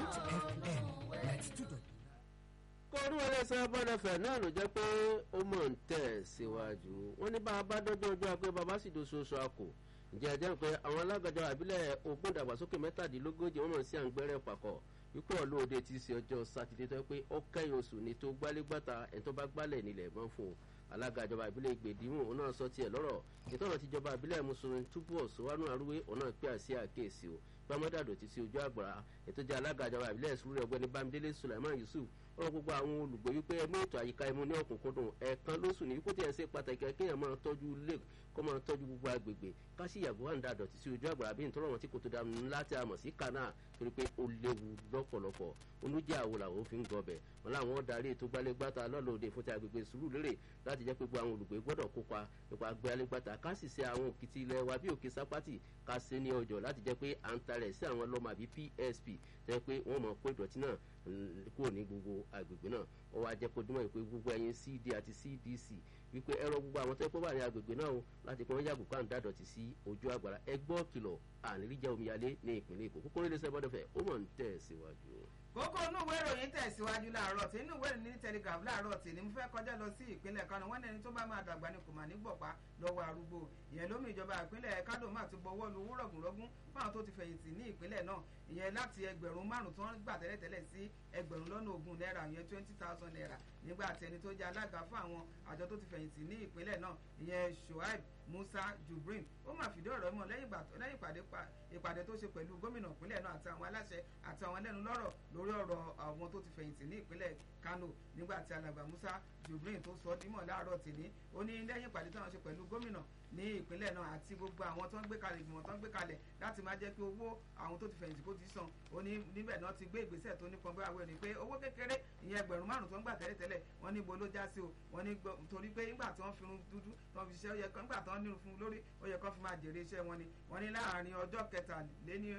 Bond FM ninety two dot kọ́rú ẹlẹ́sẹ̀ bọ́dẹ̀fẹ̀ náà ló jẹ́ pé ó mọ̀ ń tẹ̀ síwájú wọ́n ní bá a bá dọ́jọ́ ọjọ́ pé bàbá sì doṣooṣù àkò ǹjẹ́ ẹ jẹ́ pé àwọn alágbàjọ àbílẹ̀ ogún ìdàgbàsókè mẹ́tàdínlógójì wọ́n mọ̀ sí àǹgbẹ̀rẹ̀ pàkọ́ wípé ọlọ́ọ̀dẹ ti ṣe ọjọ́ sátidé tó yẹ pé ó kẹ́yìn oṣù ni tó gbálégbàtà ẹni tó bá gbálẹ̀ nílẹ̀ mọ́ fún un alága ìjọba ìbílẹ̀ ìgbèdìmọ̀ òun náà sọ tiẹ̀ lọ́rọ̀ ìtọ́nà tíjọba ìbílẹ̀ mùsùlùmí túbọ̀ sọ́wọ́nù arúgbó òun náà pé àṣẹ àkéèsí o gbàmọ́dàdò ti sí ojú àgbàrá ètò jẹ́ alága ìjọba ìbílẹ̀ ìṣúrẹ́ ọ̀gbẹ́ni bámidélé sulaiman yusuf ọ̀rọ̀ gbogbo àwọn olùgbé wípé ẹmú ètò àyíká ẹmu ní ọ̀kúnkúndùn ẹ̀ẹ̀kan lóṣù ní kó tiẹ̀ ṣe pàtàkì kéèyàn máa tọ́jú ilé kó máa tọ́jú gbogbo agbègbè ká sì yàgò wà ń da dọ̀tí sí ojú àgbàrá bí nítorí wọn tí kò tó dànù ńlá tí a mọ̀ sí kanáà torí pé ó léwu lọ́pọ̀lọpọ̀ olùjẹ́ àwo làwọn fi ń gọbẹ̀ wọn làwọn darí ètò gbalẹ́gbàtà lọ́lọ́ọ̀dẹ fún ti agbègbè sùúrù lérè láti jẹ́ pé gbogbo àwọn olùgbé gbọ́dọ̀ kópa nípa gbalẹ́gbàtà ká sì ṣe àwọn òkìtì ilẹ̀ wa bí òkè sápátì ká ṣe ní ọjọ́ láti jẹ́ pé à ń tarẹ̀ sí àwọn ọlọ́mọ àbí psp tẹ́ pé wọ́n mọ̀ kó ìdọ̀tí náà kúrò ní gbogbo agbègbè náà ó wá jẹ́ kó dúnmọ̀ pé gbogbo ẹyin cd àti cdc wípé ẹ̀rọ gbogbo àwọn tẹ́ pé wà ní agbègbè náà o láti pé wọ́n yàgò ká ń dàdọ̀tí sí ojú àgbàrá ẹgbọ́ kìlọ̀ àníríjà omíyalé ní ìpínlẹ̀ èkó kókó nílé sẹ́bọ̀dọ̀fẹ́ ó mọ̀ ń tẹ̀ síwájú kókó inú ìwé ìròyìn tẹ̀síwájú láàárọ̀ tí inú ìwé ìròyìn ní telegraph láàárọ̀ tí ni mo fẹ́ kọjá lọ sí ìpínlẹ̀ kánò wọ́n ní ẹni tó bá máa dàgbà ni kò mà ní gbọ̀pá lọ́wọ́ arúgbó ìyẹn lómi ìjọba ìpínlẹ̀ kánò máa ti bọ́wọ́ lu owó rọ̀gùnrọ̀gùn fáwọn tó ti fẹ̀yìntì ní ìpínlẹ̀ náà ìyẹn láti ẹgbẹ̀rún márùn tó ń gbà tẹ́lẹ̀tẹ́lẹ̀ sí ẹgbẹ̀rún lọ́nà ogún náírà ìyẹn twenty thousand naira nígbà tí ẹni tó jẹ́ alága fún àwọn àjọ tó ti fẹ̀yìntì ní ìpínlẹ̀ náà ìyẹn shoaib musa jubrin ó máa fìdí ọ̀rọ̀ mọ́ lẹ́yìn ìpàdé tó ṣe pẹ̀lú gómìnà ìpínlẹ̀ náà àti àwọn aláṣẹ àti àwọn ẹlẹ́nu lọ́rọ̀ lórí ọ̀rọ̀ àwọn tó ti fẹ̀yìntì ní ìpínlẹ̀ kano nígbà tí alàgbà musa jubrin tó sọ dímọ̀ láàárọ̀ tìní ó ní lẹ́yìn ìpàdé táwọn ṣe pẹ̀lú gómìnà ní ìpínlẹ̀ náà àti gbogbo àwọn tó ń gbé kalẹ̀ ìgbìmọ̀ tó ń gbé kalẹ̀ láti máa jẹ́ pé owó àwọn tó ti fẹ̀yìntì kó ti san ó ní níbẹ̀ náà ti gbé ìgbésẹ̀ tó nípọn bí àwọn ènìyàn pé owó kékeré ìyẹn ẹgbẹ̀rún márùn tó ń gbà tẹ́lẹ̀tẹ́lẹ̀ wọ́n ní bo ló já sí o wọ́n ní torí pé nígbà tí wọ́n fi irun dúdú tí wọ́n fi ṣiṣẹ́ ó yẹ kán nígbà tí wọ́n nírun fún lórí ó yẹ kán fi máa jèrè iṣẹ́ wọn ni wọ́n ní láàárín ọjọ́ kẹtàléní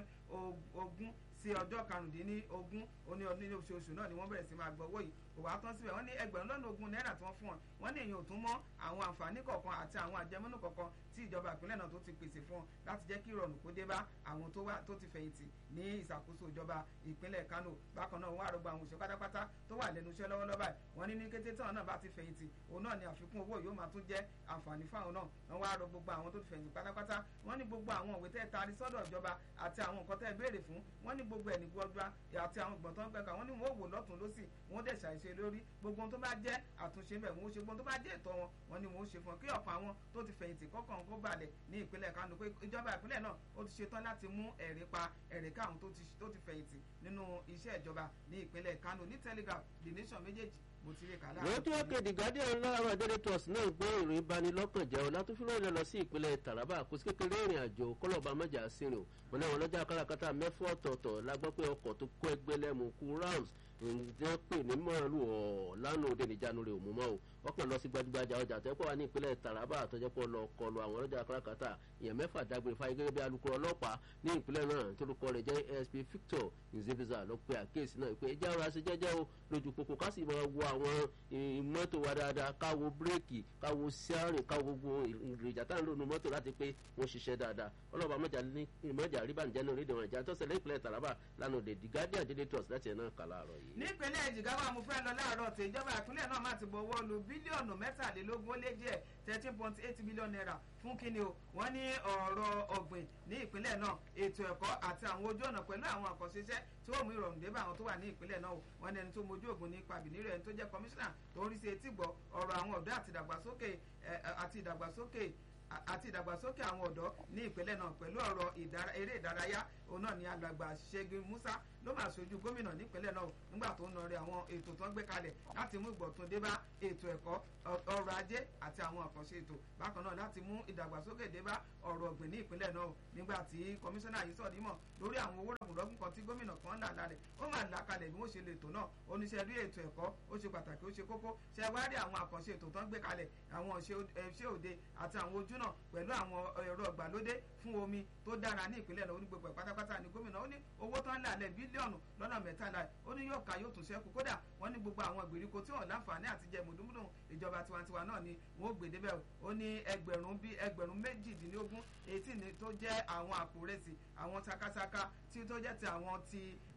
ogún sí ọjọ́ karùndínlógún oní ọdún oṣooṣù náà ni wọ́n bẹ̀rẹ̀ sí máa gbọ́ owó yìí kò wá tán síbẹ̀ wọ́n ní ẹgbẹ̀rún lọ́nà ogún náírà tí wọ́n fún wọn wọ́n ní èyàn ò tún mọ́ àwọn àǹfààní kọ̀ọ̀kan àti àwọn àjẹmọ́nù kọ̀ọ̀kan tí ìjọba ìpínlẹ̀ náà tó ti pèsè fún wọn láti jẹ́ kí ìrọ̀rùn kó dé bá àwọn tó ti fẹ̀yìntì ní ìṣàkóso ìjọba ìpínlẹ̀ Kano bákan náà wọ́n àrògbà àwọn òṣèlú pátápátá tó wà lẹ́nu iṣẹ́ lọ́wọ́lọ́wọ́ báyìí wọ́n ní ní kété tí àwọn náà bá ti fẹ̀yìntì òun náà ni àfikún owó yóò máa tún jẹ́ àǹfààní fáwọn náà wọ́n wá rọ gbogbo àwọn tó ti fẹ̀yìntì pátápátá wọ́n ní gbogbo àwọn òwe tẹ́ taari sọ́dọ̀ ìjọba àti àwọn nǹkan tẹ́ béèrè fún wọ́n ní gbogbo ẹ̀ ní gbọ́dọ̀ àti àwọn ìgbọ̀n tó ń gbẹ̀ka wọ́n ní wọ́n wò lọ́tún lọ́sì wọ́n dẹ̀ ṣàìṣe lórí gbogbo ohun tó bá jẹ́ àtúnṣe bẹ̀ wọ́n ó ṣe gbogbo ohun tó bá jẹ́ ìtọ́ wọn wọ́n ní wọ́n ó ṣe fún ọ kí ọ̀pọ̀ àwọn tó ti fẹ̀yìntì kọ́kàn kó balẹ̀ ní ìpínlẹ̀ Kánò pé ìjọba ìpínlẹ̀ náà ó ti ṣetán láti mú ẹ̀rí pa ẹ̀rí káwọn tó ti fẹ̀yìntì nínú iṣẹ́ ìjọba ní ìpínlẹ̀ Kánò ní Telegraph The Nation méjèèjì mo ti rí kàlá. lójú òkè the guardian lára daily trust náà gbé ìròyìn ìbanilọ́kànjẹ́ ọ̀làtúnfúnlọ́ ilẹ̀ lọ sí ìpínlẹ̀ Taraba kò sí kékeré ìrìn àjò kọlọ́ba mọ́jà sínú o wọn náà wọn lọ́jà kárakáta mẹ́fọ́ ọ̀tọ̀ọ̀tọ̀ la gbọ́ pé ọkọ̀ tó kó ẹgbẹ́ lẹ́mu kú rams ǹjẹ́ pè ní mọ́ọ̀lù ọ̀ lánàá òde níjànú rẹ̀ òmùmọ́ o ọkàn lọ sí gbajúgbajà ọjà tó yẹ kó wà ní ìpínlẹ̀ Taraba àtọ́jọ́ pọ̀ lọ kọlu àwọn ọlọ́jà kárakáta ìyẹn mẹ́fà dágbére fáyé gẹ́gẹ́ bí alukoro ọlọ́pàá ní ìpínlẹ̀ náà torúkọ rẹ̀ jẹ́ ASP Victor nzebiza ló pe àkíyèsí náà pé ẹjẹ́ ara ṣe jẹ́jẹ́ o lójú pópó ká sì máa wo àwọn mọ́tò wa dáadáa ká wo bírèkì ká wo síárìn ká wo gbogbo ìrìnjà tá à ń lò nu mọ́tò láti pé wọ́n ṣiṣẹ́ dáadáa ọlọ́pàá mọ́jà ríbànújẹ́ náà rédíò wọn ìjà tó ṣẹlẹ̀ ìpínlẹ̀ Taraba lánàá òde The Guardian Daily Trust láti ẹ̀ náà kà láàárọ̀ yìí. nípínlẹ̀ Jigawa mo fẹ́ lọ láàárọ̀ tí ìjọba ìpínlẹ̀ náà má ti bọ̀wọ́ lu bílíọ̀nù mẹ́tàlélógún ó lé díẹ̀ thirteen point eight million naira fún kíni o wọ́n ní ọ̀rọ̀ ọ̀gbìn ní ìpínlẹ̀ náà ètò ẹ̀kọ́ àti àwọn ojú ọ̀nà pẹ̀lú àwọn àkànṣeṣẹ́ tí ó mú ìrọ̀rùn dé bá àwọn tó wà ní ìpínlẹ̀ náà o wọ́n ní ẹni tó mojú ògùn ní pàbíní rẹ̀ ẹni tó jẹ́ kọmíṣánná tó ń rí sí etí gbọ́ ọ̀rọ̀ àwọn ọ̀dọ́ àti ìdàgbàsókè àti ìdàgbàsókè àti ìdàgbàsókè àwọn ọ̀dọ́ ní ìpínlẹ̀ náà pẹ̀lú ọ̀rọ̀ eré ìdárayá òun náà ni alàgbà Ṣẹ́gun Musa ló máa ṣojú gómìnà nípínlẹ̀ náà nígbà tó ń nọrẹ àwọn ètò tó ń gbé kalẹ̀ láti mú ìgbọ̀tún dé bá ètò ẹ̀kọ́ ọrọ̀ ajé àti àwọn àkànṣe ètò bákan náà láti mú ìdàgbàsókè dé bá ọ̀rọ̀ ọ̀gbìn ní ìpínlẹ̀ náà nígbà tí kọmíṣánná yìí sọ̀dí mọ̀ lórí àwọn owó rọ̀gùnrọ̀gùn kan tí gómìnà kan là lálẹ́ ó máa là kalẹ̀ bí wọ́n ṣe lè tò náà oníṣẹ́ rí ètò ẹ̀kọ́ ó ṣe pàtàkì ó ṣe kókó ṣe wá rí àwọn àkànṣe ètò tó ń gbé kalẹ̀ àwọn ṣé òde àti àwọn ojú náà pẹ̀lú àwọn ẹ̀rọ ìgbàlódé fún omi tó dára ní ìpínlẹ̀ náà ó ní gbogbo ẹ̀ pátápátá ní gómìnà ó ní owó tó ń là lẹ̀ bílíọ̀nù lọ́nà mẹ́tàlá ó ní yóò ká yóò tún ṣẹ́kù kódà wọ́n ní gbogbo àwọn ìgbèríko tí wọ́n láǹfààní àti jẹ mùdúmùdù ìjọba tiwantiwa náà ni wọ́n ó gbé débẹ̀ ó ní ẹgbẹ̀rún bíi ẹgbẹ̀rún méjìdínlógún etí ni tó jẹ́ àwọn àpò rẹsì àwọn sakasaka tí tó jẹ́ ti àwọn ti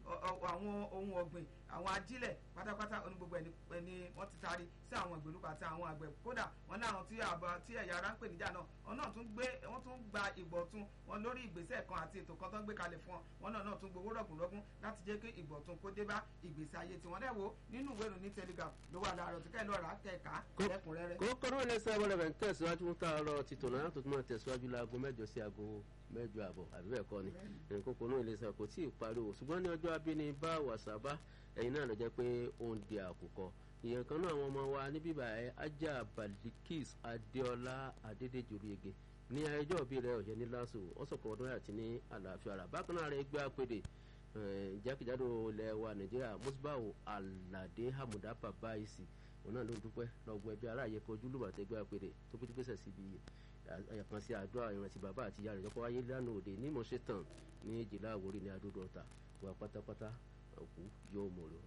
àwọn ohun ọ̀gbìn àwọn ajílẹ̀ pátápátá oní gbogbo ẹni wọ́n ti taari sí àwọn ìgbèlúkọ àti àwọn àgbẹ̀ kódà wọn láwọn tí àbọ̀ tí ẹ̀yà ara ń pè níjà náà wọn náà tún gbé wọ́n tún gba ìgbọ̀tún wọn lórí ìgbésẹ̀ kan àti ètò kan tó ń gbé kalẹ̀ fún wọn wọn náà náà tún gbowó rọ̀gùnrọ̀gùn láti jẹ́ kí ìgbọ̀tún kó dé bá ìgbésí ayé tiwọn dẹ̀ wo nínú ìwé ìròyìn telegraph ló wà láàárọ̀ tí kẹ́ẹ̀ lọ́ra kẹ̀ka lẹ́kùnrẹ́rẹ́. kókó náà lẹ́sẹ̀ abọ́lẹ̀ rẹ̀ ń tẹ̀síwájú fún tààrọ̀ tìtò náà tó tún máa tẹ̀síwájú láago mẹ́jọ sí aago mẹ́jọ àbọ̀ àbí bẹ́ẹ̀ kọ́ ni kókó náà lẹ́sẹ̀ kò tí ì pariwo ṣùgbọ́n ní ọjọ́ abíní bá wàsábà ẹ̀yin náà lọ jẹ́ pé ó ń di àkùkọ ìyẹn kan náà àwọn ọmọ wa ní bíbá ẹ ajá balikis adéọlá adédèjòrège ní ẹjọ́ òbí rẹ̀ ọ̀yẹ́ ní lásù ọ̀sọ̀kọ̀ ọdún àti ní àlàáfíà rà bákan náà rẹ̀ gbé àpèdè jákèjádò ilẹ̀ wa nàìjíríà musbau alade hamuda babaisi òun náà ló ń dúpẹ́ lọ́gbọ́n ẹbí aráàyè kojú lùbàtẹ́ gbé àpèdè tó péjú pèsè síbi àyàkan sí àdúrà ìrántí bàbá àti ìyá rẹ̀ jọ́pọ̀ wáyé lánàá òde ní mọ̀ṣẹ́tàn ní èjìlá àwòrán ní adódò ọ̀tà wà pátápátá òkú yóò mọ̀ lọ.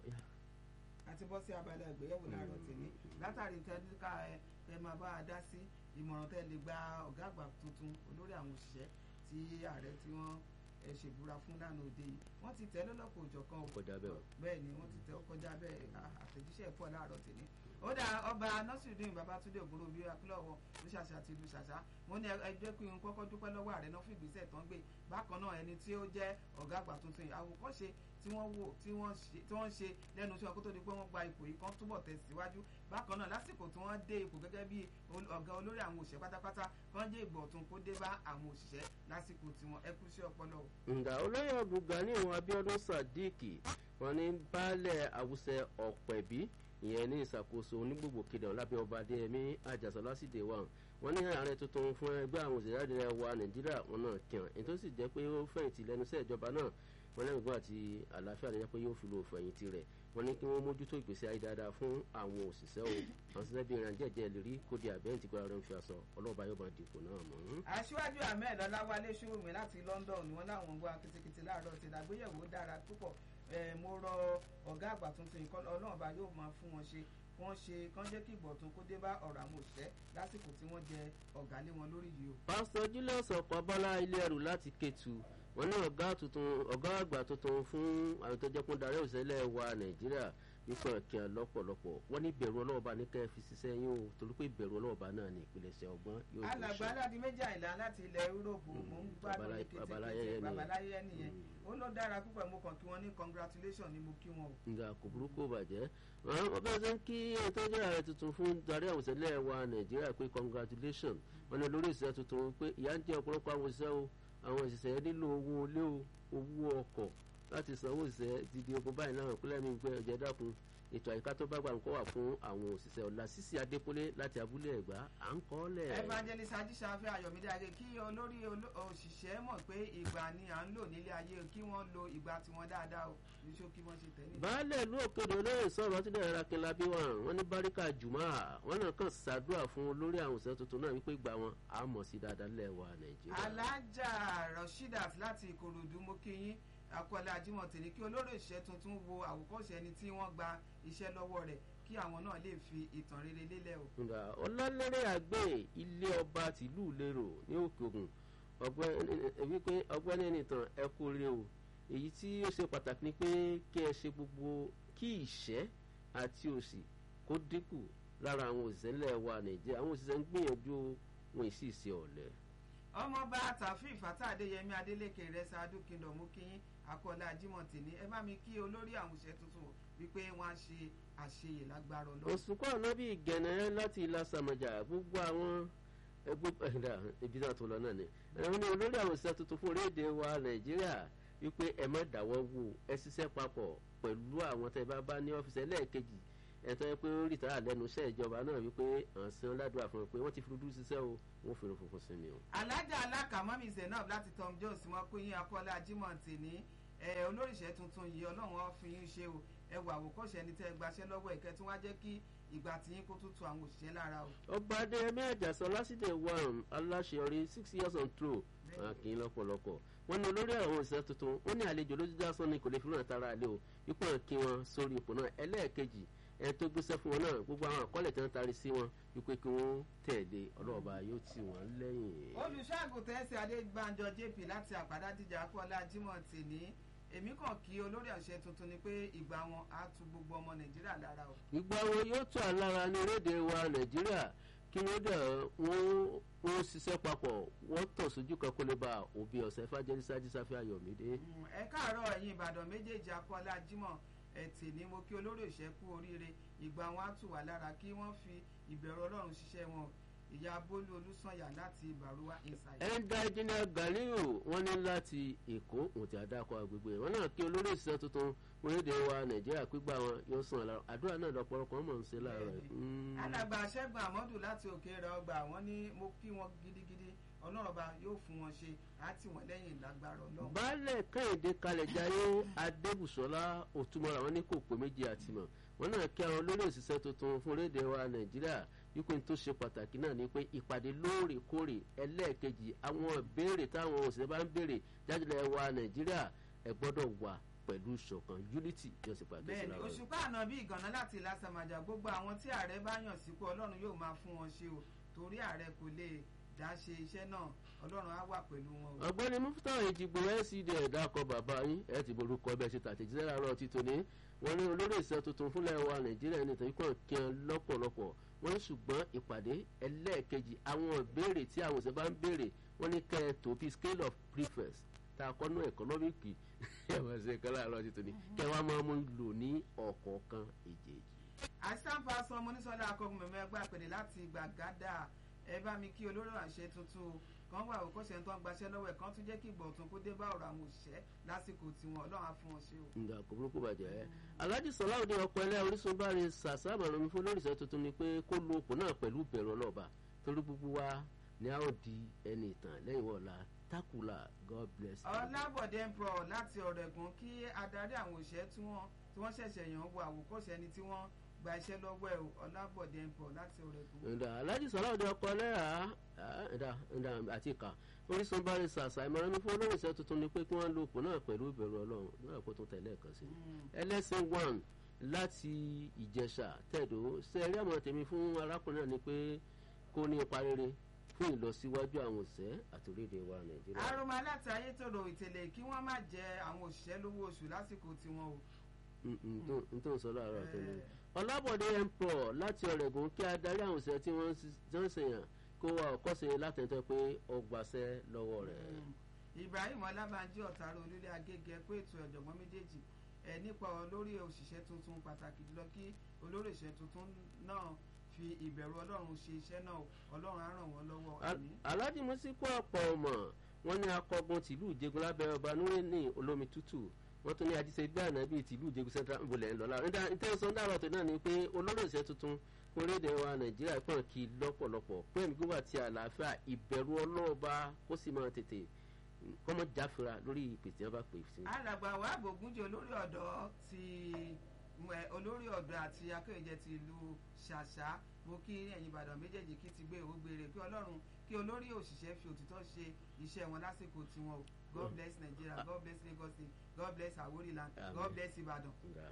àti bọ́ sí abala ìgbéyàwó láàárọ̀ tèmi látàrí tẹ́lifíkà ẹ ẹ máa bá a dá sí ìmọ̀ràn tẹ́ lè gba ọ̀gá àgbà tuntun olórí àwọn òṣìṣẹ́ tí ààrẹ tí wọ́n ẹ ṣèbúra fún lánàá òde yìí wọ́n ti tẹ́ lọ́lọ́kọ̀ òjọ̀kan kọjá bẹ́ẹ̀ o. bẹ́ẹ̀ ni wọ́n ti tẹ́ ó kọjá bẹ́ẹ̀ àtẹ̀jíṣẹ́ pọ̀ láàárọ̀ tèmi ó dà ọba nọ́sìrìdìn babatunde ògúnròbí akílọ̀wọ̀ ló ṣàṣà àti ìlú ṣàṣà wọ́n ní ẹjọ́ pé n kọ́kọ́ dúpẹ́ lọ́wọ́ ààrẹ náà fún ìgbésẹ̀ tó ń gbé bákan náà ẹni tí ó jẹ́ ọ̀gá àgbà tuntun yìí àwòkọ́ṣe tí wọ́n wò tí wọ́n ṣe lẹ́nu iṣẹ́ kó tó di pé wọ́n gba ipò yìí kan túbọ̀ tẹ̀síwájú bákan náà lásìkò tí wọ́n dé ipò gẹ́gẹ́ bí ọ̀gá olórí àwọn òṣìṣẹ́ pátápátá kan jẹ́ ìgbọ̀tún kó dé bá àwọn òṣìṣẹ́ lásìkò tí wọ́n ẹkú sí ọpọlọ. ǹgbà olóyè ọ̀gbùgbà ní ìwọ̀n abiodun sadiq wọn ní baálẹ̀ àwùsẹ ọ̀pẹ̀bí ìyẹn ní ìṣàkóso onígbògbò kéde ọ̀làbẹ́ ọba adéyẹmí àjàsọ lásìdè wa wọn ní ààrẹ tuntun fún ẹgbẹ́ àwọn òṣèré àdìrẹ wa nàìjíríà wọn náà kàn èyí tó sì jẹ́ pé ó fẹ̀yìntì lẹ́nu iṣẹ́ ìjọba náà wọn lẹ́nu gbọ́ àti àlàáfíà lẹ́yìn pé yóò fi lo fẹ̀yìntì rẹ̀ wọn ní kí wọ́n mójútó ìgbésí ayé dáadáa fún àwọn òṣìṣẹ́ o àwọn òṣìṣẹ́ bíi ìrìn àjẹjẹ lè rí kóde àbẹ́yìn tí gbọ́dọ̀ rẹ̀ ń fi aṣọ ọlọ́ọ̀bá yóò máa dìbò náà mọ́. aṣíwájú ahmed ọláwálé ṣòwòmí láti london ni wọn láwọn ń gbọ́ akitikiti láàárọ̀ ti dàgbéyẹ̀wò dára púpọ̀ mo rọ ọ̀gá àgbà tuntun ìkọ́ ọlọ́ọ̀bá yóò máa fún wọn ṣe wọ́n ṣe kán jẹ́ kí ìgbọ̀tún kó dé bá ọ̀rọ̀ àwọn òṣìṣẹ́ lásìkò tí wọ́n jẹ ọ̀gá lé wọn lórí yìí o. pásítọ̀ julius ọ̀pọ̀bọ́lá ilé ẹrù láti kẹtù wọn ní ọ̀gá tuntun ọ̀gá àgbà tuntun fún àwọn tó jẹ́ kó darí òṣèlè wa nàìjíríà wípé ọ̀kẹ́ lọ́pọ̀lọpọ̀ wọ́n ní ìbẹ̀rù ọlọ́ọ̀bá ní kẹ́ ẹ fi ṣiṣẹ́ yín o torí pé ìbẹ̀rù ọlọ́ọ̀bá náà ní ìpilẹ̀ṣẹ̀ ọgbọ́n yóò tó ṣe. alàgbà aládì méjì àìlá láti ilẹ̀ yúróòpù mò ń gbádùn ní kétékété babaláyé nìyẹn ó lọ dára púpọ̀ mo kàn kí wọ́n ní congratulation ni mo kí wọn o. nga kò burúkú bàjẹ́ wọ́n bá ṣe ń kí ìtọ́jú ààrẹ tuntun fún darí àwọn òṣèlè wa nàìjíríà pé congratulation wọn ní lórí ìṣẹ́ tuntun pé ìyá ń jẹ́ ọ̀pọ̀lọpọ̀ àwọn òṣìṣẹ́ o àwọn òṣìṣẹ́ nílò owó ilé o owó ọkọ̀ láti sanwó òṣìṣẹ́ ti di ogun báyìí náà pínlẹ̀ mi gbé ẹ̀jẹ̀ dákun ètò àyíká tó bá gbà ń kọ́ wà fún àwọn òṣìṣẹ́ ọ̀la sísí adékúnlé láti abúlé ẹ̀gbá à ń kọ́ lẹ̀. evangelist ajíṣàfẹ́ ayọ̀mídé ayé kí olórí òṣìṣẹ́ mọ̀ pé ìgbà ni à ń lò nílé ayé kí wọ́n lo ìgbà tiwọn dáadáa o ní ṣó kí wọ́n ṣe tẹ̀lé. baálẹ̀ ìlú òkèdè olóyè sọ̀rọ̀ tí dẹ̀rẹ̀ rakinla bí wọn wọn ní báríkà jùmọ̀ wọn náà kàn ṣàdúrà fún olórí àwọn òṣìṣẹ́ tuntun náà wípé ìgbà wọn á mọ̀ sí dáadáa lẹ́wà nàìjíríà. alájà rasheedat láti ìkòròdú mo kí yín akọ́lá ajímọ̀tì ní kí olórí ìṣẹ́ tuntun wo àwòkọ́ṣe ẹni tí wọ́n gba iṣẹ́ lọ́wọ́ rẹ̀ kí àwọn náà lè fi ìtàn rere lélẹ̀ o. ọlọ́lẹ́rẹ́ àgbẹ̀ ilé ọba tìlú lérò ní òkè ògùn wípé ọgbẹ́ni nìtàn ẹ kú rí o èyí tí ó ṣe pàtàkì ni pé kí ẹ ṣe gbogbo kí ìṣẹ́ àti òṣì kó dínkù lára àwọn òṣìṣẹ́ ńlẹ̀ wa nàìjíríà àwọn òṣìṣẹ́ ń gbìyànjú wọn ì sì ṣe ọ̀lẹ. ọmọọba tàfíì fàtà adéyẹmí adélékè rẹ ṣáájú kingdom mú kí akọọlá ajímọ̀tì ní ẹ bá mi kí olórí àwọn òṣìṣẹ́ tuntun wípé wọ́n á ṣe àṣeyè lágbára ọlọ́run. òsùnkọ́ ànábì gẹ̀nẹ́ láti ilá sàmọ̀jà gbogbo àwọn ẹgbẹ́ ẹ̀dá ibi náà tó lọ náà ni ẹ̀wọ̀n ní olórí àwọn òṣìṣẹ́ tuntun fún orílẹ̀-èdè wa nàìjíríà wípé ẹ má dáwọ́ wò ẹ ṣiṣẹ́ papọ̀ pẹ̀lú àwọn tẹ́ bá bá ní ọ́fíìsì ẹlẹ́ẹ̀kejì ẹ̀tọ́ yẹ pé ó rìtà lẹ́nu iṣẹ́ ìjọba náà wípé àǹsán ládùúgbà fún un pé wọ́n ti fi dúdú ṣiṣẹ́ o wọ́n fi irun funfun sí mi o. alájà alákàmọ́mí zainab láti tom jones wọn pé yín akọ́lá ajímọ̀tì ní olóríṣẹ́ tuntun yìí ọlọ́run ó fi yín ṣe o ẹ wà àwòkọ́ṣe ẹni tẹ́ ẹ gbaṣẹ́ lọ́wọ́ ẹ̀kẹ́ tí wọ́n á jẹ́ kí ìgbà tí yín kó tún tu àwọn òṣìṣẹ́ lára o. ọba adéyẹmí àjàsọ lásìdè one aláṣeyọrí six years on throw kì í lọ́pọ̀lọpọ̀ wọ́n ní olórí àwọn òṣìṣẹ́ tuntun wọ́n ní àlejò lójú dásán ni kò lè fi ràn tara àlẹ́ o ipò kí wọn sórí ipò náà ẹlẹ́ẹ̀kejì ẹ tó gbéṣẹ́ fún wọn náà gbogbo àwọn àkọọ́lẹ̀ tí wọ́n taari sí wọn wípé kí wọ́n tẹ̀lé ọlọ́ọ̀bá yóò tì wọ́n lẹ́yìn. olùṣọ́àgùntàn ẹ̀sẹ̀ adébánjọ jp láti àpàdá díjà akọ́lá jimoh tì ní èmi kàn kí olórí àṣẹ tuntun ni pé ìgbà wọn á tu gbogbo ọmọ nàìjíríà lára o. ìgbà wo yóò tó àlára ní orílẹ̀-èdè wa nàìjíríà kí wọ́n dẹ̀ wọ́n wọ́n ṣiṣẹ́ papọ̀ wọ́n tọ̀ sójú kan kó lè ba òbí ọ̀sẹ̀ fàjẹ́rì sájí sáfẹ́ ayọ̀mídé. ẹ káàárọ̀ ẹ̀yin ìbàdàn méjèèjì akọ́lá jimoh ẹtì ni mo kí olórí òṣè kú oríire ìgbà wọn á tù wá lára kí wọ́n fi ìbẹ̀rù ọlọ́run ṣiṣẹ́ wọn ìyá bólú olùsànyà láti ìbàrúwá inside. ẹ̀ńdà ìjìnlẹ̀ gàlíò wọ́n ní láti èkó òtí àdàkọ agbègbè wọn náà kí olórí ìṣiṣẹ́ tuntun orílẹ̀-èdè wa nàìjíríà pígbà wọn yóò sàn lára àdúrà náà lọ́pọ̀lọpọ̀ mọ̀ ń ṣe láàárọ̀ yìí. alàgbà ṣẹ́gun àmọ́dù láti òkè rẹ̀ ọgbà wọn ní mo kí wọn gidigidi ọlọ́run ọba yóò fún wọn ṣe àti wọn lẹ́yìn ìlágbára ọlọ́run. baálẹ̀ kẹ́hìndé kalẹ̀ jayé adébùsọ́lá òtúmọ̀ra wọn ní kò pé méjì àtìmọ̀ wọn náà kí àwọn olórí òṣìṣẹ́ tuntun fún orílẹ̀-èdè wa nàìjíríà wípé tó ṣe pàtàkì náà ni pé ìpàdé lóòrèkóòrè ẹlẹ́ẹ̀kejì àwọn ìbéèrè táwọn òṣìṣẹ́ bá ń béèrè jájúlẹ̀ wa nàìjíríà ẹ̀ gbọ́dọ̀ wà pẹ̀lú ìṣọ̀kan unity yóò sì pàdé sí bẹ́ẹ̀ni lára òṣùpá àná bí ìgànnà láti lásàmàjà gbogbo àwọn tí ààrẹ bá yàn sípò ọlọ́run yóò máa fún wọn ṣe o torí ààrẹ kò lè dá ṣe iṣẹ́ náà ọlọ́run á wà pẹ̀lú wọn o. ọ̀gbẹ́ni mufta ìdìbò lcd ẹ̀dá kọ bàbá yín ẹ̀ ti borúkọ bẹ́ẹ̀ ṣe tàtẹ̀jíṣẹ́ láàárọ̀ títò ní wọ́n ní olórí ìṣẹ́ tuntun fúnlẹ̀ wa nàìjíríà ní ìtàn ikọ̀ kí wọn lọ́pọ̀lọpọ̀ wọ́n ní ṣùgbọ́n ìpàdé ẹlẹ́ẹ̀kejì àwọn ìbéèrè tí àwọn òṣèlú bá ń béèrè wọ́n ní kẹ́ ẹ tó bí scale of preference tá a kọ́nú ẹ̀kọ́nọ́mìkì ẹ̀wọ̀n ṣe kọ́ láàárọ̀ títò ní kẹ́ wàá máa mú lò ní ọ̀kọ̀ọ̀kan èjèèjì. àìsàn pásọ mọ́nísọ́lá akọgun mẹ́mẹ́ gbà pèdè láti gbàgádà ẹ bá mi kí olórí àṣẹ tuntun o kan wà ó kọ́sẹ̀ tó ń gbaṣẹ́ lọ́wọ́ ẹ̀ kan tún jẹ́ kí ìgbọ̀tún kó dé bá ọ̀rọ̀ àwọn òṣìṣẹ́ lásìkò tiwọn ọlọ́run á fún wọn ṣe o. nga kò burúkú bàjẹ́ alhaji sọláwùdí ọkọ ẹlẹ́ orísun bá rí sàṣà àmàlà omi fún olóríṣẹ́ tuntun ni pé kó lo òpó náà pẹ̀lú bẹ̀rù ọlọ́ọ̀bà torí gbogbo wa ni a ó di ẹni ìtàn lẹ́yìn wọ̀ọ́la takula god bless you. ọlábọ̀dé ń pọ̀ láti ọ̀rẹ́gun kí adarí àwọn òṣìṣẹ́ tí wọ́n tí wọ́n ṣẹ̀ṣẹ̀ yàn wọ àwòkọ́ṣe ẹni tí wọ́n gba iṣẹ́ lọ́wọ́ ẹ̀ o ọlábọ̀dé ń pọ̀ láti ọ̀rẹ́gun. ǹda alhaji sọláwùdí ọkọ ẹlẹ́ ǹda ǹda àti ìka orísun bá rí sàṣà ìmọ̀ràn mi fún olóríṣẹ́ tuntun ni pé kí wọ́n lo òpó náà pẹ̀lú ìbẹ̀rù ọlọ́run náà kó tún tẹ̀lé ẹ̀kan sí i ẹlẹ́sìn one láti ìjẹsà tẹ̀dó sẹ́ẹ̀rí àmọ́ tèmi fún arákùnrin náà ni pé kó ní ipa rere fún ìlọsíwájú àwọn òṣìṣẹ́ àti orílẹ̀-èdè wa nàìjíríà. arúgbó aláta ayétòrò ìtẹ̀lẹ̀ kí wọ́n má jẹ àwọn òṣìṣẹ́ lówó oṣù lásìkò tiwọn o. n tó ń sọ láàárọ̀ àtẹnu. ọlábọ̀dé empro láti ọ̀rẹ́gun kí adarí àwọn òṣìṣẹ́ tí wọ́n ń ṣèyàn kó wa ọ̀kọ́ṣe látẹ̀tẹ̀ pé ó gbàṣẹ́ lọ́wọ́ rẹ̀. ibrahim ọlábànjí ọ̀tàrà olúlé agége pé ètò ọ̀jọ̀gbọ́n méjèèjì ẹ̀ nípa olórí òṣìṣẹ́ tuntun pàtàkì jùlọ kí olórí òṣìṣẹ́ tuntun náà fi ìbẹ̀rù ọlọ́run ṣe iṣẹ́ náà ọlọ́run á ràn wọ́n lọ́wọ́ ẹ̀mí. alhaji musiku ọ̀pọ̀ ọmọ wọn ní akọgun tìlú ìjẹgun lábẹ́ ọba núrẹ́ ní olómi tútù wọ́n tún ní ajíṣe bí àná bíi tìlú ìjẹgun central ìbòlẹ̀ ńlọ́lá ìtẹ́sán dàrọ̀ tó náà ni pé olórí òṣìṣẹ́ tuntun orílẹ̀-èdè wa nàìjíríà pọ̀n kí lọ́pọ̀lọpọ̀ pé ẹ̀mí gbígbà tí àlàáfíà ìbẹ̀rù ọlọ́ọ̀ba kó sì máa tètè kọ́mọ jáfura lórí ìpè tí wọ́n bá pè sí. alàgbà wa bògúnjẹ olórí ọ̀dọ́ ti olórí ọ̀dọ́ àti akéwìjẹ ti ìlú ṣàṣà mo kí ẹ̀yin ìbàdàn méjèèjì kí ti gbé ìwógbére kí ọlọ́run kí olórí òṣìṣẹ́ fi òtítọ́ ṣe iṣẹ́ wọn lásìkò tiwọn o god bless nigeria god bless lagos state god bless awori land god bless ìbàdàn.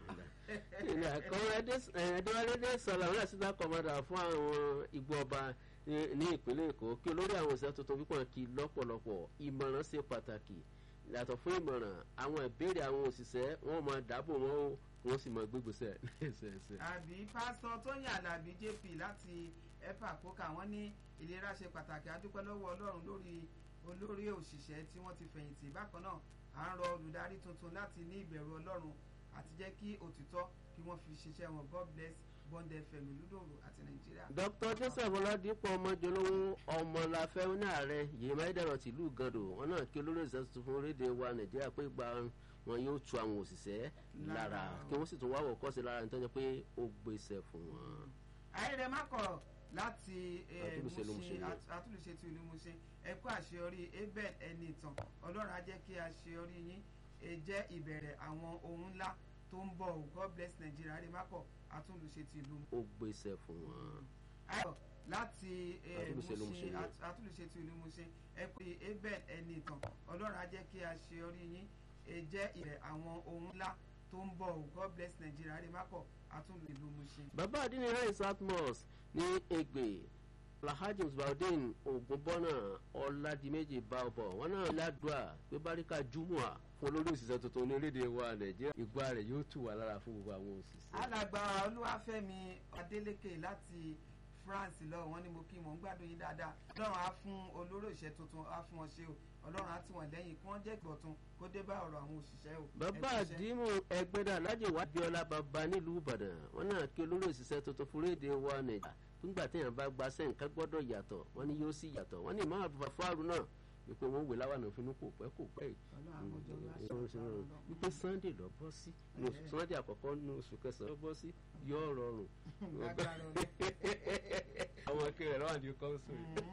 ẹ̀ẹ́dẹ́wálé sọ̀rọ̀ àwọn ẹ̀sìnká kọ̀mọ́dà fún àwọn igbó ọba ní ìpínlẹ̀ èkó kí olórí àwọn òṣìṣẹ́ tuntun pípọ̀ kí lọ́pọ̀lọpọ̀ ìmọ̀ràn ṣe pàtàkì yàtọ̀ fún ìmọ̀ràn àwọn ìbéèrè àwọn òṣìṣẹ́ wọn máa dáàbò wọn ó wọ́n sì máa gbégbèsè. àbí pásítọ̀ tóyìn alábí jp láti epa kóka wọ́n ní ìlera ṣe pàtàkì adúpẹ́ lọ́wọ́ ọlọ́run lórí olórí òṣìṣẹ́ tí wọ́n ti fẹ̀yìntì bákan náà à ń rọ olùdarí tuntun láti ní ìbẹ̀rù ọlọ́run àti jẹ́ kí òtítọ́ kí wọ́n fi ṣiṣẹ́ wọn god bless bond fm lúdòrò àti nàìjíríà. dr joseph ọládípọ̀ ọmọjọlówó ọmọláfẹ́ ní ààrẹ yìí máìdẹ̀rọ̀ tìlú gàdò wọn náà kí olórí ìṣẹ́ tuntun fún orílẹ̀-èdè wa nàìjíríà pé gba wọn yóò tu àwọn òṣìṣẹ́ lára kí wọ́n sì tún wá wọ̀ kọ́sí lára nítorí pé ó gbèsè fún wọn. ayẹyẹ mákọ̀ láti àtúnṣe ti ìlú Mushin ẹ̀kọ́ àṣeyọrí abel ẹni ìtàn ọlọ́run á jẹ́ kí àṣeyọrí yín jẹ́ ìbẹ̀rẹ̀ àwọn ohun ńlá tó ń bọ̀ god bless nigeria ayẹyẹ mákọ̀ àtúnṣe ti ìlú. ó gbèsè fún wọn. ayọ̀ láti Mushin àtúnṣe ti ìlú Mushin ẹ̀kọ́ abel ẹni ìtàn ọlọ́run á jẹ́ kí àṣeyọrí yín jẹ́ ìbẹ̀rẹ̀ àwọn ohun ńlá tó ń bọ̀ god bless nigeria ayẹyẹ mákọ̀ àtúnlù ìlú Mushin. bàbá àdínní rẹ̀ south mosque ní Ègbè alhaji musbaudin ogunbọ́nà ọ̀làdìmẹ́jì báọ̀bọ̀ wọn náà ládùá pé báríkà júmọ̀à fún olórí òṣìṣẹ́ tuntun ní orílẹ̀-èdè wa nàìjíríà ìgbà rẹ̀ yóò tù wá lára fún gbogbo àwọn òṣìṣẹ́. alàgbà olúwàfẹ́mi adélékè láti france lọ wọn ni mo kí mò ń gbádùn yín dáadáa ọlọ́run á fún olórí òṣìṣẹ́ tuntun á fún wọn ṣe o ọlọ́run á tì wọ́n lẹ́yìn kí wọ́n jẹ́ ìgbọ̀tun kó dé bá ọ̀rọ̀ àwọn òṣìṣẹ́ o. bàbá Ẹ ṣiṣẹ́. àdìmú ẹgbẹ́dà alájẹ wà bíọ́lá bàbá nílùú ìbàdàn wọn náà kí olórí òṣìṣẹ́ tuntun fún rédè wa nàìjíríà nígbà téèyàn bá gba sẹ́ǹkà gbọ́dọ̀ yàtọ̀ wọn ni yóò sì yàtọ̀ wọn ni ìmọ̀ àbúfà fáàrù náà wípé wọn wè láwọn àfin kò pẹ́ kò pẹ́ yìí Ọlọ́run àkójọ wa ṣe àfárá Ọlọ́run. wípé sunday lọ bọ́ sí ní oṣù sunday àkọ́kọ́ ní oṣù kẹsàn-án lọ bọ́ sí yóò rọrùn Lágbára Ọlọ́run. àwọn akérè lọ́wọ́ àdìo kọ́ńsù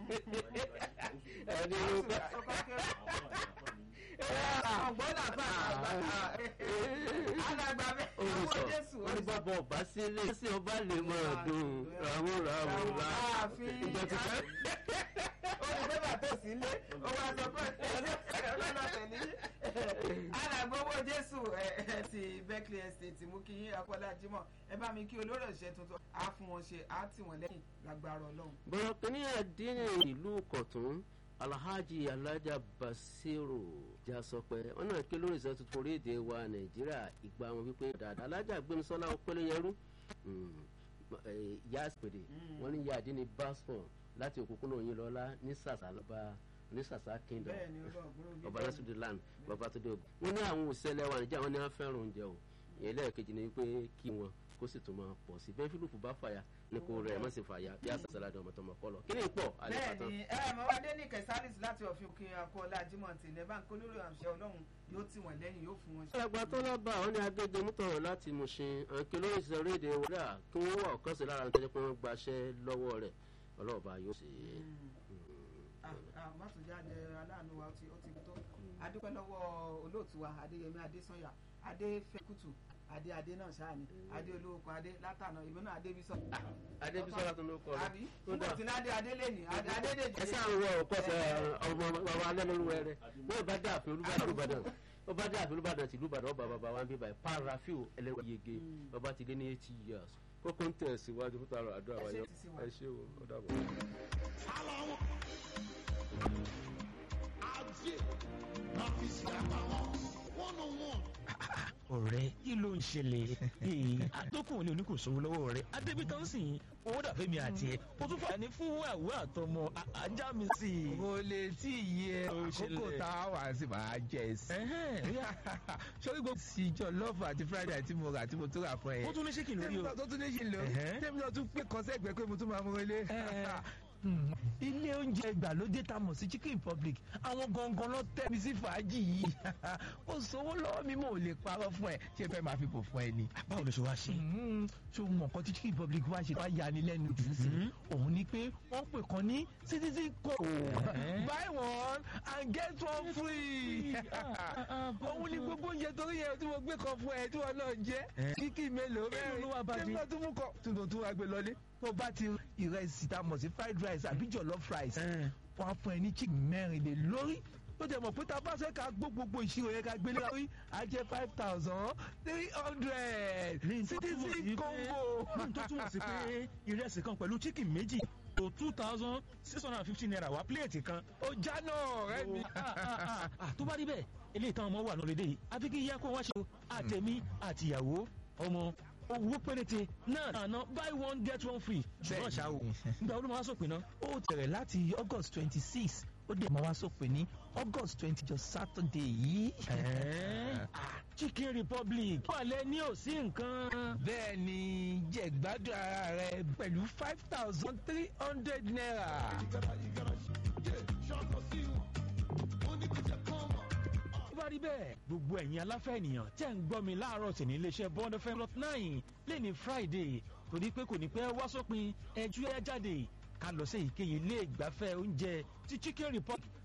ẹni ló bá ọgbọ́n làbá alàgbà bẹ́ẹ̀ ọmọ jésù olùsọ olùbọ̀bọ̀ ọba sílé sí ọba lè máa dùn ràmú ràmú rà ìjọ ti fẹ́. olùgbébà tó sí ilé ó wá sọ pé ọlọ́lá tẹ̀lé alàgbà owó jésù ẹ, ẹ, ti berkeley estate mú kí yín akọ́lá jimoh ẹ bá mi kí olórí òṣìṣẹ́ tuntun á fún wọn ṣe á tì wọ́n lẹ́yìn lágbára ọlọ́run. bọ̀rọ̀ kìíní àdínní ìlú kọ̀tún alhaji alhaja basiru jasọpẹ wọn náà ké lórí ìṣẹ́ tuntun orílẹ̀-èdè wa nàìjíríà ìgbà wọn wípé dáadáa alhaja gbẹnusọlá ọpẹlẹyẹrú ìyá àpèdè wọn ní ìyá àdínní basfọn láti òkúkúnà òyìn lọlá ní sàṣà lọba ní sàṣà kingdom bẹ́ẹ̀ ni ọlọ́ọ̀gbọ́n ọba lásìdí land bàbá tó dé ògùn wọn ní àwọn òṣèlè wa nàìjíríà wọn ní wọn fẹ́ràn oúnjẹ o ìyẹn lẹ́ẹ̀kejì ni pé kí wọn kó sì tún máa pọ̀ sí bẹ́ẹ̀ fílùpù bá fàyà ní kò rẹ̀ mọ́ sí fàyà bí àṣà sàládì ọmọ tọmọ kọ́ lọ kí ni pọ̀ alẹ́ bẹ́ẹ̀ pàtó. ni ẹ mọ̀ wá dé ní kẹsàlìsì láti ọ̀fin òkè akọ́lá jimoh ti ilẹ̀ báńkì olórí àṣẹ ọlọ́run yóò tì wọ́n lẹ́yìn yóò fún wọn ṣe. alàgbà tó lọ́ba àwọn ní agége mútọ̀rọ̀ láti Mùṣin àǹkẹ́ lórí ìṣẹ́ orílẹ̀-èdè wọ́dà kí wọ́n wà ọ̀kan sí lára nítorí pé wọ́n gbaṣẹ́ lọ́wọ́ rẹ̀ ọlọ́ọ̀bá yóò ṣe é. mọ́tòjáde aláàánú wa ó ti ó ti tó adúpẹ́ lọ́wọ́ olóòtú wa adéyẹmí adésànyà adéfẹ́kùtù adé adé náà ṣáà ni adé olóòkun adé látànà ìwé náà adébísọ̀. adébísọ́lá tó ló kọ́ àbí ọ nígbà tí ládé adé lè ní adé adé lè ẹ sáà ń wọ ọkọ̀ṣẹ́ ọmọ bàbá alẹ́ lórúkọ rẹ wọ́n bá dé àfin olúbàdàn olúbàdàn wọ́n bá dé àfin olúbàdàn tìlú ìbàdàn ọba bàbá wa ń bí báyìí parafiu ẹlẹ́wọ̀n yege ọba ti lé ní eighty years kókó ń tẹ̀ síwájú fún tààrà àdúrà Ẹ ṣé wáyé ti sí wa. ẹ ṣé o ó dàbọ̀. ọ̀rẹ́ kí ló ń ṣẹlẹ̀ ee àtọkùn ní oníkòsówó lọ́wọ́ rẹ̀ adébítà ń sìn owó dàbẹ́ mi àti ẹ̀ o tún fà ní fún àwọ̀ àtọmọ à- ajá mi sí i. kò lè tí ì yẹ Ó àkókò ṣẹlẹ̀. tá a wà sí máa jẹ sí. Ẹ̀hẹ́n, sórí gbogbo sí jọlọ́ọ̀fù àti friday tí mo rà tí mo tó rà fún ẹ. ó tún ní ṣé kí n lórí tèmi o. náà tó tún ní ṣe lò Ẹ̀hẹ́. tèmi náà tún pé kọ́sẹ́gbẹ́ pé mo tún máa mú ilé. Hmm, ilé oúnjẹ ìgbàlódé tá a mọ̀ sí chicken republic àwọn gangan ló tẹ́ mi sí fàájì yìí ó sowó lọ́wọ́ mi mo ò lè parọ́ fún ẹ ṣé fẹ́ máa fi bò fún ẹ ni. báwo ló ṣe wá ṣe. Hmm, ṣé o mọ̀ nǹkan tí chicken republic wá ṣe wá yani lẹ́nu jù sí Mhm. òun ni pé wọ́n pè kan ní citizen code Ẹ̀hẹ́. buy one and get one free òun ni gbogbo oúnjẹ torí yẹn tí mo gbé kan fún ẹ tí wọn náà jẹ Ẹ. kíkì mélòó Èló ló wá bá dé? tẹ́lifíà tún mú kọ tuntun tún wá gbé lọlé tó bá ti ìrẹsì tá a mọ̀ sí fried rice àbí jollof rice Ẹ̀. wọn á fún ẹ ní chicken mẹ́rin lé lórí ó jẹ́ mọ̀ pé tá a bá fẹ́ ká gbó gbogbo ìṣirò yẹn ká gbé lórí á jẹ́ five thousand three hundred Ní tó túmọ̀ sí citizen pé- combo. ní tó túmọ̀ sí pé ìrẹsì kan pẹ̀lú chicken méjì tó two thousand six hundred and fifty naira wá pílẹ̀tì kan. ó jáná ọ̀rẹ́ mi. Ah, ah, ah, ah, tó bá rí bẹ́ẹ̀ eléyìí táwọn ọmọ wà lórílẹ̀ yìí àfi kí ìyá kó wá ṣe o àtẹ̀mí àtìyàwó ọmọ owó péréte náà àná buy one get one free ṣùgbọ́n ṣá o nígbà wo ló máa sọ̀pin náà. ó tẹ̀rẹ̀ láti august twenty six ó dẹ̀ máa wá sópin ní august twenty just saturday yìí. Ẹ̀ẹ́, ah, chicken republic wà lẹ ní ò sí nǹkan. bẹ́ẹ̀ ni jẹ̀gbádùn ara rẹ pẹ̀lú five thousand three hundred naira. tó bá rí bẹ́ẹ̀ gbogbo ẹ̀yin aláfẹ́ ènìyàn tẹ́ ń gbọ́ mi láàárọ̀ sí ní iléeṣẹ́ bond fm lot nine lẹ́ni friday torí pé kò ní pẹ́ wá sópin ẹjú ẹ jáde ká lọ sí èyíkéyìí ilé ìgbafẹ́ oúnjẹ ti chicken republic